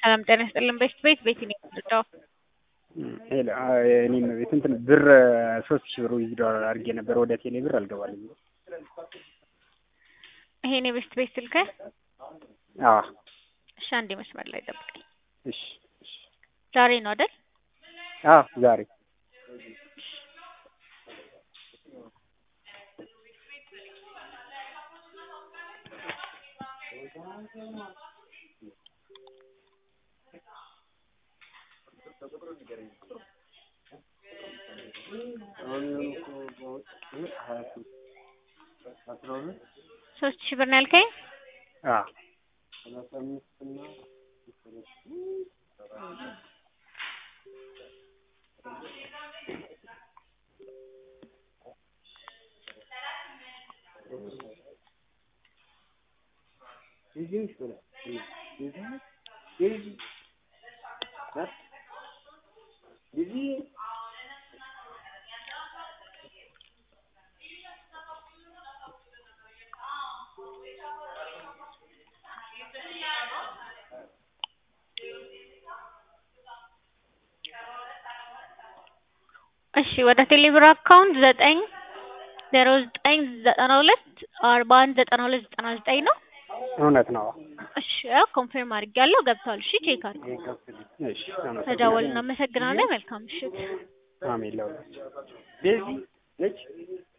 ሰላም ጤና ይስጥልን። ቤት ቤት ቤት ነው የምትወጣው? ሄሎ እኔም ቤት እንትን ብር ሶስት ሺህ ብር ዊዝድሮ አድርጌ ነበር ወደ ቴሌ ብር አልገባልኝ። ይሄን የቤት ቤት ስልክ አዎ እሺ፣ አንዴ መስመር ላይ ጠብቀኝ። እሺ እሺ። ዛሬ ነው አይደል? አዎ ዛሬ ሶስት ሺህ ብር ነው ያልከኝ? አዎ እሺ ወደ ቴሌብር አካውንት ዘጠኝ ዜሮ ዘጠኝ ዘጠና ሁለት አርባ አንድ ዘጠና ሁለት ዘጠና ዘጠኝ ነው። እውነት ነው። እሺ ያው ኮንፊርም አድርጌያለሁ ገብቷል። እሺ ቼክ አድርግ። እሺ ተደዋውል። እናመሰግናለን። መልካም ምሽት። አሜን ለሁላችሁ። ቤዚ ነች